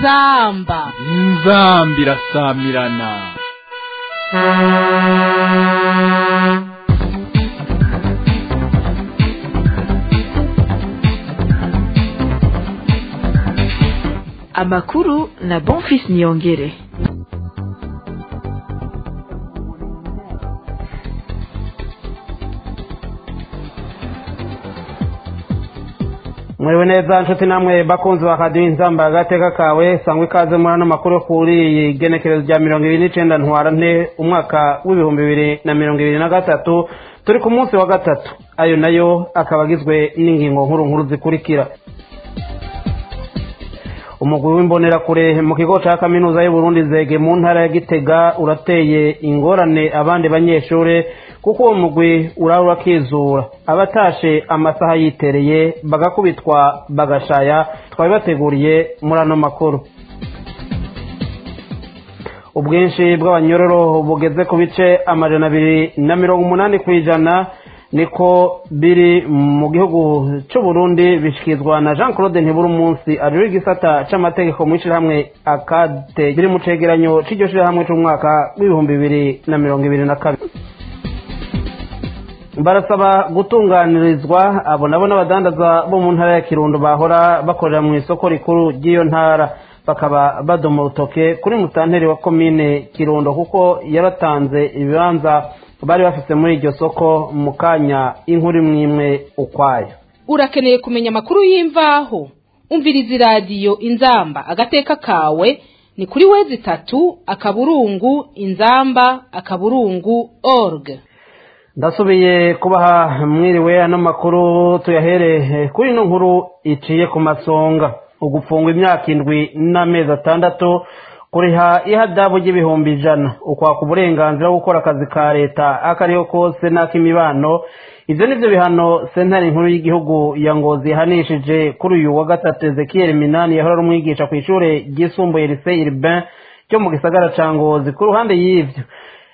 inzamba inzamba irasamirana amakuru na bonfis niyongere mwewe neza nshuti namwe bakunzi ba radiyo inzamba agateka kawe sangwa ikaze muri ano makuru kuri iyi genekerezo rya mirongo ibiri n'icenda ntwara nte umwaka w'ibihumbi bibiri na mirongo ibiri na gatatu turi ku munsi wa gatatu ayo nayo akaba agizwe n'ingingo nkuru nkuru zikurikira umugwi w'imbonerakure mu kigo ca kaminuza y'uburundi zege mu ntara ya gitega urateye ingorane abandi banyeshure kuko uwo mugwi uraba urakizura abatashe amasaha yitereye bagakubitwa bagashaya twabibateguriye muri ano makuru ubwinshi bw'abanyororo bugeze ku bice amajana abiri na mirongo umunani ku ijana niko biri mu gihugu c'uburundi bishyikirizwa na jean claude ntibura umunsi ajura igisata c'amategeko mu ishyirahamwe akade biri mu cegeranyo c'iryo shyirahamwe c'umwaka w'ibihumbi bibiri na mirongo ibiri na kabiri barasaba gutunganirizwa abo nabo n'abadandaza bo mu ntara ya kirundo bahora bakorera mu isoko rikuru ry'iyo ntara bakaba badoma urutoke kuri mutanteri wa komine kirundo kuko yaratanze ibibanza bari bafite muri iryo soko mu kanya inkuru imwe imwe ukwayo urakeneye kumenya amakuru y'imvaho umviriza iradiyo inzamba agateka kawe ni kuri wezi itatu akaburungu inzamba akaburungu org ndasubiye kubaha mwiriwe ano makuru tuyahere kuri ino nkuru iciye ku masonga ugufungwa imyaka indwi n'amezi atandatu kuriha ihadabu ry'ibihumbi ijana ukwaka uburenganzira bwo gukora akazi ka leta akariho kose n'ak'imibano ibyo ni byo bihano sentare nkuru y'igihugu ya ngozi yahanishije kuri uyu wa gatatu ezekiel minani yahora ari umwigisha ku ishuri ryisumbuye lise iribin ryo mu gisagara ca ngozi ku ruhande y'ivyo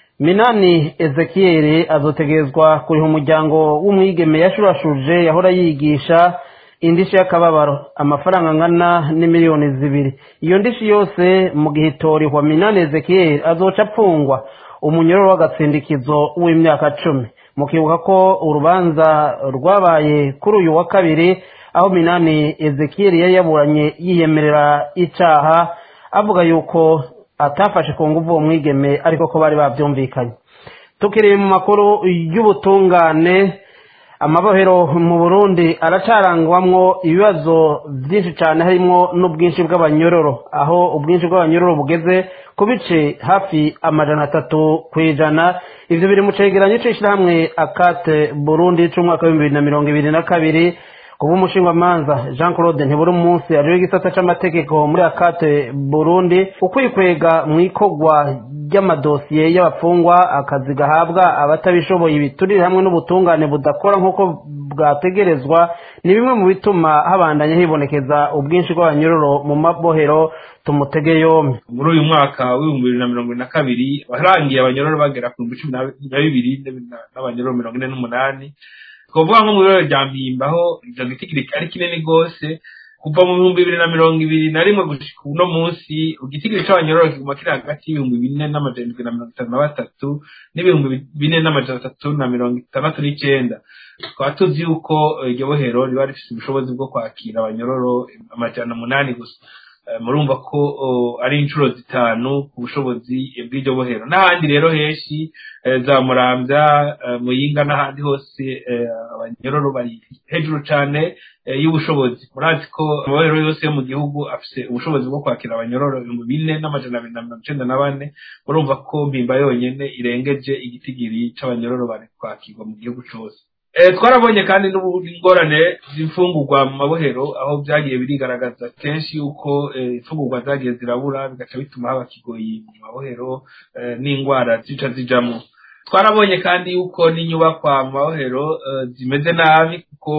minani ezekiel azotegerezwa kuriha umuryango w'umwigeme yashurashuje yahora yigisha indishi y'akababaro amafaranga angana n'imiliyoni zibiri iyo ndishi yose mu gihe itorihwa minani ezekiel azoca apfungwa umunyororo w'agatsindikizo w'imyaka cumi mukibuka ko urubanza rwabaye kuri uyu wa kabiri aho minani ezekiel yari yaburanye yiyemerera icaha avuga yuko atafashe ku nguvu uwo mwigeme ariko ko bari bavyumvikanye tukiri mu makuru y'ubutungane amabohero mu burundi aracarangwamwo ibibazo byinshi cyane harimo n'ubwinshi bw'abanyororo aho ubwinshi bw'abanyororo bugeze ku bice hafi amajana atatu ku ijana ivyo biri mu cegeranyo c'ishirahamwe akate burundi c'umwaka w'ibihumbi bibiri na mirongo ibiri na kabiri kuba umushingwamanza jean claude ntiburi umunsi ariwe igisata c'amategeko muri akate burundi ukwikwega mu ikorwa ry'amadosiye y'abafungwa akazi gahabwa abatabishoboye ibiturire hamwe n'ubutungane budakora nk'uko bwategerezwa ni bimwe mu bituma habandanya hibonekeza ubwinshi bw'abanyororo mu mabohero tumutege yombi muri uyu mwaka w'ibihumbi bibiri na mirongo ibiri na kabiri warangiye abanyororo bagera ku bihumbi cumi na bibiri n'abanyororo mirongo ine n'umunani twavuga nko mu birori rya mpimba aho icyo giti ari kinini rwose kuva mu bihumbi bibiri na mirongo ibiri na rimwe gushika uno munsi igitigiri c'abanyororo kiguma kiri hagati y'ibihumbi bine n'amajana indwi na mirongo itanu na batatu n'ibihumbi bine n'amajana atatu na mirongo itandatu n'icenda tukaba tuzi yuko iryo bohero riba rifise ubushobozi bwo kwakira abanyororo amajana umunani gusa murumva ko ari inshuro zitanu ku bushobozi bw'iryo bohero n'ahandi rero henshi za muramvya muyinga n'ahandi hose abanyororo bari hejuru cane y'ubushobozi murazi ko amabohero yose yo mu gihugu afise ubushobozi bwo kwakira abanyororo ibihumbi bine n'amajana abiri na mirongo icenda na bane murumva ko mpimba yonyene irengeje igitigiri c'abanyororo bari kwakirwa mu gihugu cose twarabonye kandi n'ingorane z'imfungurwa mu mabohero aho byagiye birigaragaza kenshi yuko imfungurwa zagiye zirabura bigaca bituma haba kigoyi mu mabohero n'indwara zica zijamo twarabonye kandi yuko n'inyubakwa mu mabohero zimeze nabi kuko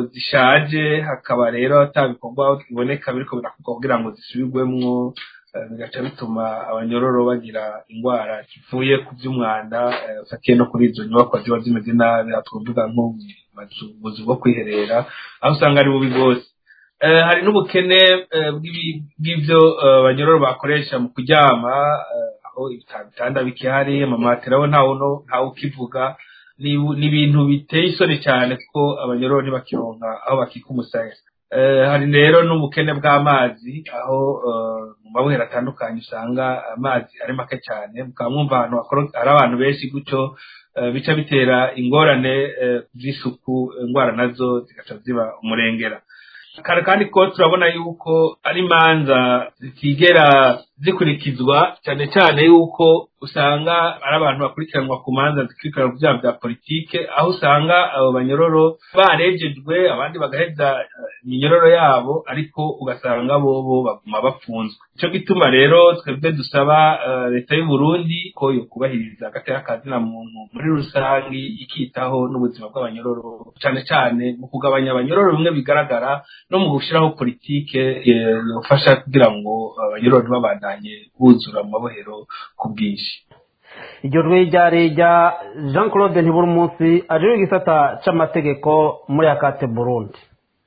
zishaje hakaba rero atabikorwa biboneka biriko birakorwa kugira ngo zisubirwemwo bigaca bituma abanyororo bagira indwara zivuye ku by'umwanda fatiye no kuri izo nyubakwa ziba zimeze nabi twavuga nko ubuzi bwo kwiherera aho usanga ari bubi bwose Eh, hari n'ubukene eh, bw'ibi- bw'ivyo eh, abanyororo bakoresha mu kuryama eh, aho ibitanda bikihari amamatera we ntawe uno- ntawe ukivuga ni ni ibintu biteye isoni cyane kuko abanyororo ntibakironka aho bakika umusaya Eh, hari rero n'ubukene bw'amazi aho eh, mu mabohero atandukanye usanga amazi ari make cyane mukaba mwumva ahantu hakoro- hari abantu benshi gutyo eh, bica bitera ingorane eh, z'isuku indwara nazo zigaca ziba umurengera kare kandi ko turabona yuko ari imanza zitigera zikurikizwa cyane cyane yuko usanga ari abantu bakurikiranwa ku manza zikurikiranwa ku byaha bya politike aho usanga abo banyororo barejejwe abandi bagaheza eh, iminyororo yabo ariko ugasanga bobo baguma bafunzwe nicyo gituma rero twebwe dusaba eh, leta y'u Burundi ko yo kubahiriza agateka kazina muntu muri rusange ikitaho n'ubuzima bw'abanyororo cyane cyane mu kugabanya abanyororo bimwe bigaragara no mu gushyiraho politike eh, yofasha kugira ngo abanyororo ntibabandanye buzura mu mabohero ku bwinshi iryo jwi ryari rya jean claude ntibura umunsi ajejwe igisata c'amategeko muri akate burundi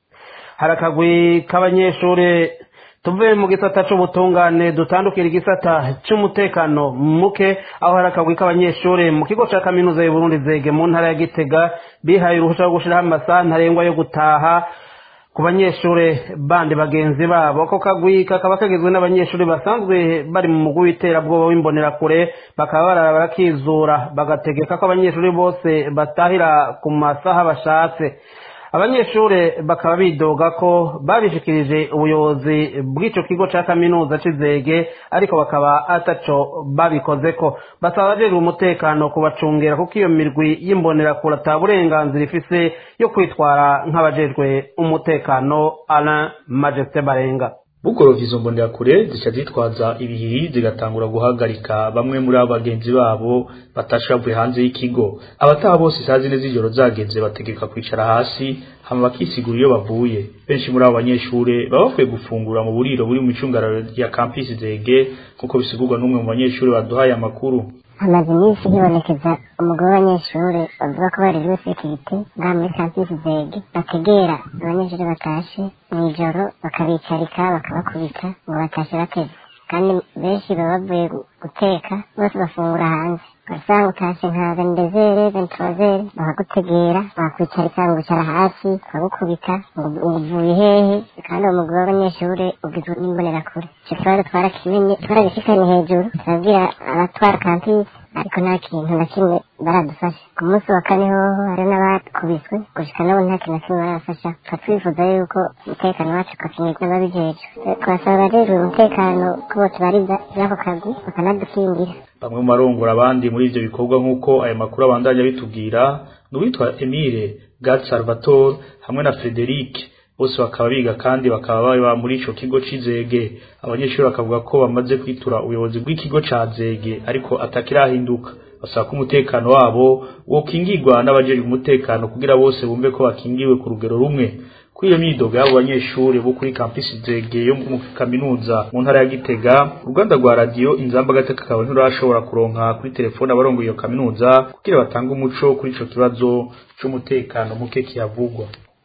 hari akagwi k'abanyeshuri tuvuye mu gisata c'ubutungane dutandukira igisata c'umutekano muke aho hari akagwi k'abanyeshuri mu kigo ca kaminuza y'uburundi zege mu ntara ya gitega bihaye uruhusha rwo gushiraho amasaha ntarengwa yo gutaha ku banyeshuri bandi bagenzi babo ako kagwi kakaba kagizwe n'abanyeshuri basanzwe bari mu mugwi w'iterabwoba w'imbonerakure bakaba barara barakizura bagategeka ko abanyeshuri bose batahira ku masaha bashatse abanyeshuri bakaba bidoga ko babishikirije ubuyobozi bw'ico kigo ca kaminuza c'izege ariko bakaba ataco babikozeko basaba abajejwe umutekano kubacungera kuko iyo mirwi y'imbonerakure ata burenganzira ifise yo kwitwara nk'abajejwe umutekano alain majesté barenga bugorovye izo mbonerakure zica zitwaza ibihiri zigatangura guhagarika bamwe muri abo bagenzi babo batashe bavuye hanze y'ikigo abataha bose isaha zine z'ijoro zageze bategeka kwicara hasi hama bakisigura iyo bavuye benshi muri abo banyeshure baba bakwiye gufungura mu buriro buri mu icungararo rya kampisi zege nk'uko bisigurwa n'umwe mu banyeshure baduhaye amakuru hamaze iminsi hibonekeza umugabo w'abanyeshuri bavuga ko bari muri sekirite ngaha muri kampisi zege bategera abanyeshuri batashe mu ijoro bakabicarika bakabakubita ngo batashe bateze kandi benshi baba bavuye gu- guteka bose bafungura hanze ugasanga utashe nka vendezere venturazere bakagutegera bakwicarika ngo wicara hasi bakagukubita ngo ngo uvuye hehe kandi uwo mugabo w'abanyeshuri ugizwe n'imbonerakure icyo kibazo twarakimenye twaragishikanye hejuru turabwira abatwara kampisi ariko nta kintu na kimwe baradufasha ku munsi wa kane hoho hari n'abakubiswe gushika n'ubu nta kintu na kimwe barafasha tukaba twifuza yuko umutekano wacu ukakinirwa n'ababijejwe twasaba abajejwe umutekano ko botubariza ivy'ako kagwi bakanadukingira bamwe mu barongora abandi muri ivyo bikorwa nk'uko aya makuru abandanya bitubwira ni uwitwa Emile Gad Salvatore hamwe na Frederic bose bakaba biga kandi bakaba baba muri ico kigo c'izege abanyeshuri bakavuga ko bamaze kwitura ubuyobozi bw'ikigo ca zege ariko atakirahinduka basaba ko umutekano wabo wokingirwa n'abajejwe umutekano kugira bose bumve ko bakingiwe ku rugero rumwe kuri iyo myidogo y'abo banyeshuri bo kuri kampisi zege yo mu kaminuza mu ntara ya gitega uruganda rwa radiyo inzamba gateka kawe nturashobora kuronka kuri telefone abarongoye iyo kaminuza kugira batange umuco kuri ico kibazo c'umutekano muke kihavugwa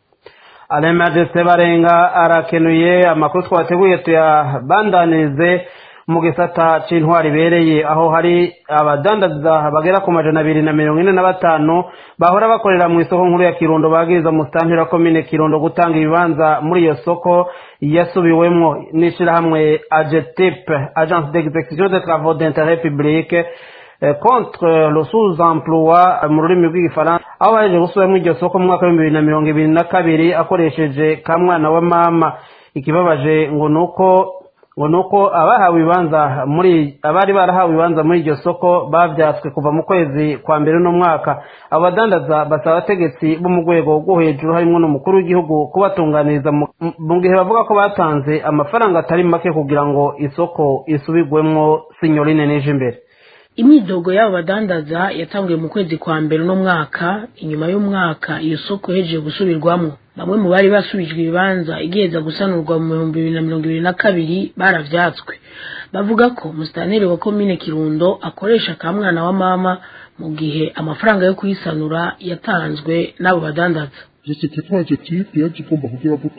alain majesté barenga arakenuye amakuru twateguye tuyabandanirize mu gisata c'intwari ibereye aho hari abadandaza bagera ku majana abiri na mirongo ine na batanu bahora bakorera mu isoko nkuru ya kirundo bagiriza mu sitantira komine kirundo gutanga ibibanza muri iyo soko yasubiwemwo n'ishirahamwe agetip agence d'execution des travaux d'intérêt public eh, contre le sous-emploi mu rurimi rw'igifaransa aho baheje gusubiramo iryo soko mu mwaka w'ibihumbi bibiri na mirongo ibiri na kabiri akoresheje ka mwana wa mama ikibabaje ngo ni uko ngo ni uko abahawe ibibanza muri abari barahawe ibibanza muri iryo soko babyatswe kuva mu kwezi kwa mbere uno mwaka abo badandaza basaba abategetsi bo mu rwego rwo hejuru harimo n'umukuru w'igihugu kubatunganiriza mu- mu gihe bavuga ko batanze amafaranga atari make kugira ngo isoko isubirwemo sinyorine n'ejo imbere imyidogo y'abo badandaza yatanguye mu kwezi kwa mbere uno mwaka inyuma y'umwaka iyo soko ihejeje gusubirwamo bamwe mu bari basubijwe ibibanza igiheza gusanurwa mu bihumbi bibiri na mirongo ibiri na kabiri baravyatswe bavuga ko musitanteri wa komine kirundo akoresha ka mwana wa mama mu gihe amafaranga yo kuyisanura yatanzwe n'abo badandaza sosiyete twaje tipe yaje igomba kugira gute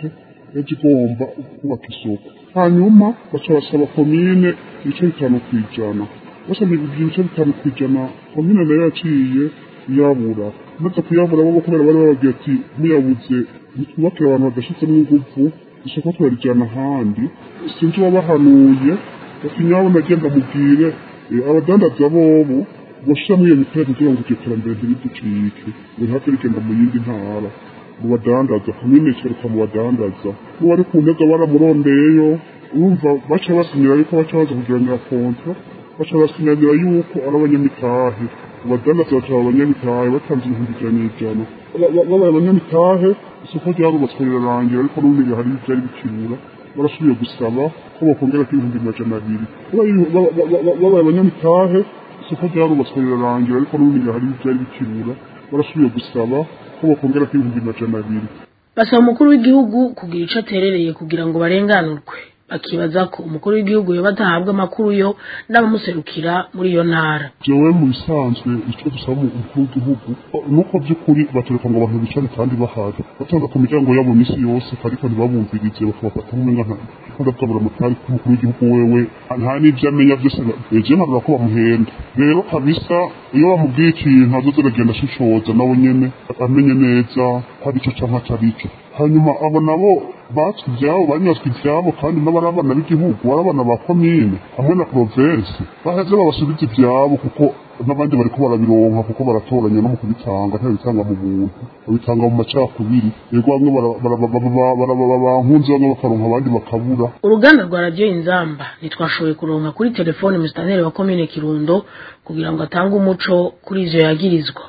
yaje igomba kubaka isoko hanyuma baca basaba komine ibice bitanu ku ijana basaba ibice bitanu ku ijana komine nayo yaciye yabura maze kuyabura bo kubera bari bababwiye ati muyabuze nitwubakire abantu badashizemo ingufu isoko turarijana ahandi sinzi uwabahanuye bati nyabo nagenda mubwire abadandaza bobo bashiramo iyo mitero kugira ngo iryo terambere ntiriducike buri hafi rigenda mu yindi ntara mu badandaza komine ikeruka mu badandaza n'uwari ku ntega baramurondeyeyo urumva baca basinyira yuko baca baza kugiranira kontra baca basinyira yuko ari abanyamitahe abadandaza bakaba abanyamitahe batanze ibihumbi ijana n'ijana babaye abanyamitahe isoko ryarubatswe rirarangira ariko n'ubundi hari ibyari bikibura barasubiye gusaba ko bakongera ko ibihumbi amajana abiri babaye abanyamitahe isoko ryarubatswe rirarangira ariko n'ubundi hari ibyari bikibura barasubiye gusaba ko bakongera ko ibihumbi amajana abiri basaba umukuru w'igihugu kugira icyo aterereye kugira ngo barenganurwe bakibaza ko umukuru w'igihugu yoba atahabwa amakuru yo n'abamuserukira muri iyo ntara jewe mu bisanzwe icyo dusaba umukuru w'igihugu nuko by'ukuri batereka ngo abantu bicare kandi bahari batanga ku miryango yabo minsi yose ariko ntibabumvirize bakabafata nk'umwenga kandi atabura amatari k'umukuru w'igihugu wewe nta n'ibyo amenya byose eje nkavuga ko bamuhenda rero kabisa iyo bamubwiye ikintu azoze aragenda ashishoza nawe nyene amenye neza ko ari cyo cyangwa atari cyo hanyuma abo nabo batswe ibyabo banyazwe ibyabo kandi n'abari abana b'igihugu ari abana ba komine hamwe na provensi baheze babasubiza ibyabo kuko n'abandi bariko barabironka kuko baratoranya no mu kubitanga ntibabitanga mu buntu babitanga mu macakubiri yego bamwe bankunze bamwe bakaronka abandi bakabura uruganda rwa radiyo inzamba ntitwashoboye kuronka kuri telefone musitaneri wa komine kirundo kugira ngo atange umuco kuri ivyo yagirizwa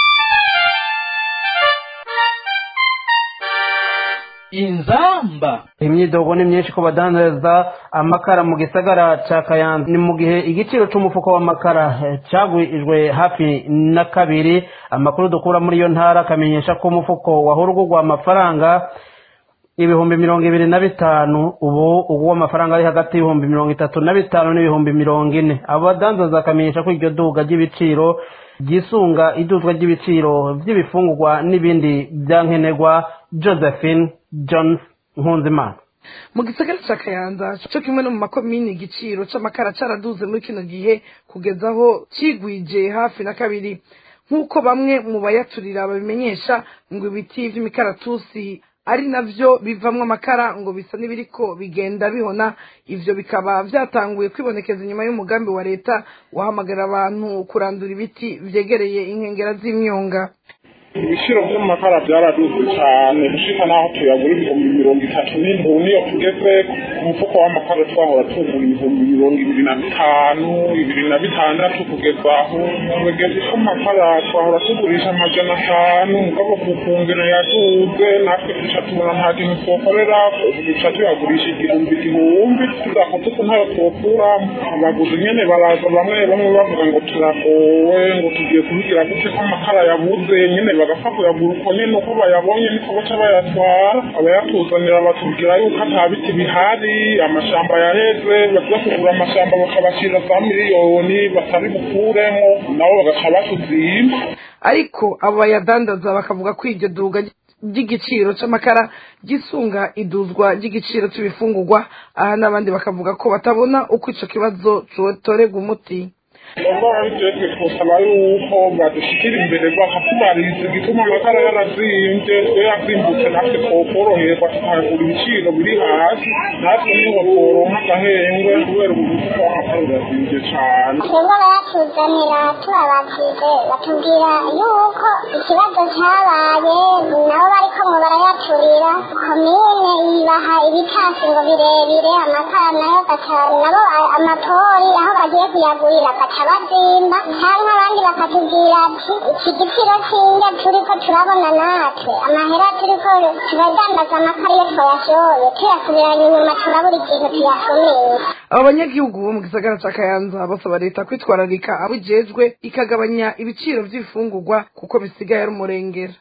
inzamba imyidogo ni myinshi ko badandaza amakara mu gisagara ca kayanza ni mu gihe igiciro c'umufuko w'amakara eh, cagwijwe hafi na kabiri amakuru dukura muri iyo ntara akamenyesha ko umufuko wahora ugurwa amafaranga ibihumbi mirongo ibiri na bitanu ubu uguwa amafaranga ari hagati y'ibihumbi mirongo itatu na bitanu n'ibihumbi mirongo ine abo badandaza akamenyesha ko iryo duga ry'ibiciro ryisunga iduzwa ry'ibiciro by'ibifungurwa n'ibindi byankenerwa josephine jones nkunzimana mu gisagara ca kayanza co kimwe no mu makomini igiciro c'amakara caraduze muri kino gihe kugeza aho cigwije hafi na kabiri nk'uko bamwe mu bayaturira babimenyesha ngo ibiti vy'imikaratusi ari navyo bivamwo amakara ngo bisa n'ibiriko bigenda bihona ivyo bikaba vyatanguye kwibonekeza inyuma y'umugambi wa leta wahamagarira abantu kurandura ibiti vyegereye inkengera z'imyonga ibiciro by'amakara byaraduze cyane gushika n'aho tuyagura ibihumbi mirongo itatu n'indwi niyo tugeze umufuko w'amakara twahora tugura ibihumbi mirongo ibiri na bitanu ibiri na bitandatu kugeza aho tugeze ko amakara twahora tugurisha amajana atanu mugabo ku kungero yaduze natwe duca tubona nta kintu twokorera duca tuyagurisha igihumbi igihumbi tuzako tuku ntayo twokuramo abaguzi nyene baraza bamwe bamwe bavuga ngo turagowe ngo tugiye kubigira gute ko amakara yabuze nyene bagapfa kuyagura uko nyene uko bayabonye niko baca bayatwara abayatuzanira batubwira yuko ata biti bihari amashamba yaheze baza kugura amashamba bakabashira za miliyoni batari bukuremo nabo bagaca batuzimba ariko abo bayadandaza bakavuga ko iryo duga ry'igiciro c'amakara gisunga iduzwa ry'igiciro c'ibifungurwa aha n'abandi bakavuga ko batabona uko ico kibazo cotorerwa umuti ndabona bitetse twosaba yuko badushikira imbere bakatubariza igituma amakara yarazimvye twe yazimbutse natwe twokoroherwa tukagura ibiciro biri hasi natwe niho tworonka agahengwe kubera ubu mufuko w'amakara urazimvye cane twebwe abayatuzanira tubabajije batubwira yuko ikibazo cyabaye nabo bariko ngo barayaturira komine ibaha ibitasi ngo birebire amakara nayo gaca nabo amapori aho bagiye kuyagurira gaca bazimba cyangwa abandi bakatubwira ati iki giciro cy'indya turiko turabona natwe amahera turiko turadandaza amakara iyo twayashoye tuyasubiranya inyuma turabura ikintu tuyasumiye aba banyagihugu bo mu gisagara ca kayanza basaba leta kwitwararika abo ijejwe ikagabanya ibiciro vy'ibifungurwa kuko bisigaye ari umurengera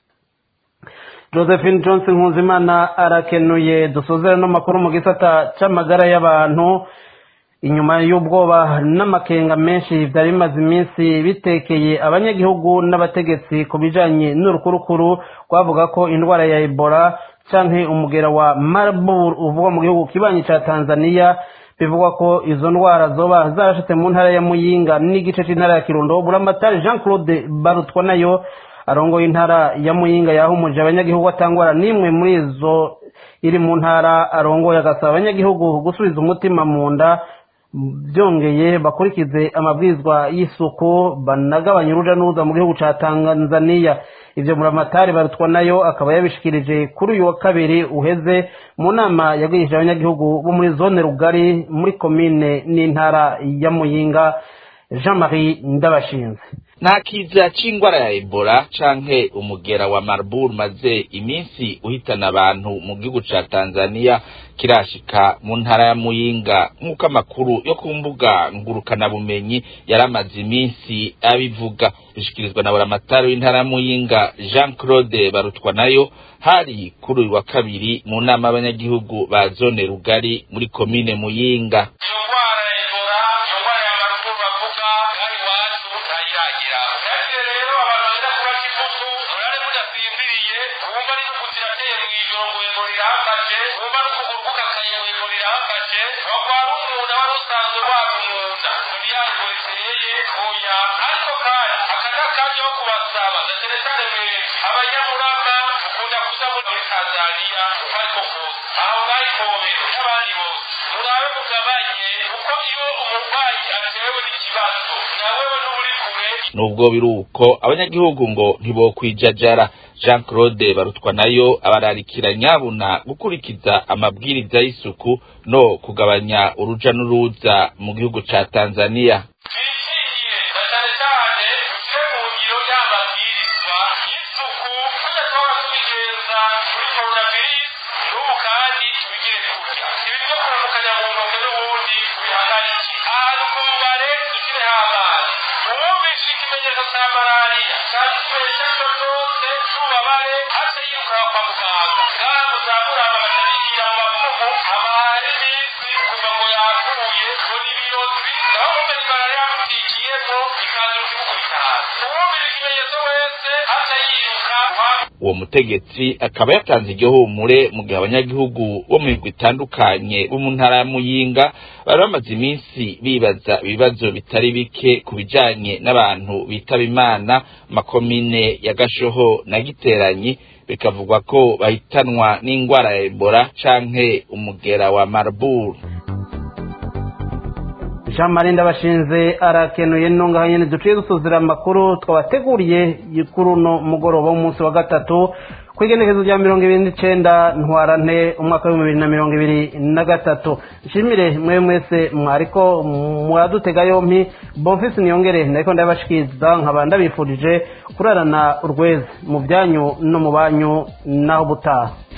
josephine johnson nkuzimana arakenuye dusuzere n'amakuru mu gisata c'amagara y'abantu inyuma y'ubwoba n'amakenga menshi byari bimaze iminsi bitekeye abanyagihugu n'abategetsi ku bijanye n'urukurukuru rwavuga ko indwara ya ebola canke umugera wa marburg uvugwa mu gihugu kibanyi ca tanzania bivugwa ko izo ndwara zoba zarashitse mu ntara ya muyinga n'igice c'intara ya kirundo buramatari jean claude barutwa nayo arongoye intara ya muyinga yahumuje abanyagihugu atangwara n'imwe muri izo iri mu ntara arongoye agasaba abanyagihugu gusubiza umutima mu nda byongeye bakurikize amabwizwa y'isuku banagabanya uruja n'uruza mu gihugu ca tanzaniya ivyo muramatari barutwa nayo akaba yabishikirije kuri uyu wa kabiri uheze mu nama yagwirije abanyagihugu bo muri zone rugari muri komine n'intara ya muyinga jean marie ndabashinze nta kiza c'ingwara ya ebola canke umugera wa marburg maze iminsi uhitana abantu mu gihugu ca tanzania kirashika mu ntara ya muyinga nk'uko amakuru yo ku mbuga ngurukanabumenyi yaramaze iminsi abivuga bishikirizwa na buramatari w'intara ya muyinga jean claude barutwa nayo hari kuri uyu wa kabiri mu nama y'abanyagihugu ba zone rugari muri komine muyinga nubwo biri uko abanyagihugu ngo ntibokwijajara jean claude barutwa nayo abararikira nyabuna gukurikiza amabwiriza y'isuku no kugabanya uruja n'uruza mu gihugu ca tanzania uwo mutegetsi akaba yatanze igihumure mu gihe abanyagihugu bo mu migwi itandukanye bo mu ntara ya muyinga bari bamaze iminsi bibaza ibibazo bitari bike ku bijanye n'abantu bitaba imana makomine ya gashoho na giteranyi bikavugwa ko bahitanwa n'ingwara ya ebola canke umugera wa marburg jean marie ndabashinze arakenuye ntungaho nyine duciye dusuzira amakuru twabateguriye kuri uno mugoroba w'umunsi wa gatatu ku igenekezo rya mirongo ibiri n'icenda ntwarante umwaka w'ibihumbi bibiri na mirongo ibiri na gatatu nshimire mwe mwese mwariko muradutega yompi bonfisi niyongere nariko ndabashikiriza nkaba ndabifurije kurarana urweze mu byanyu no mu banyu naho butaha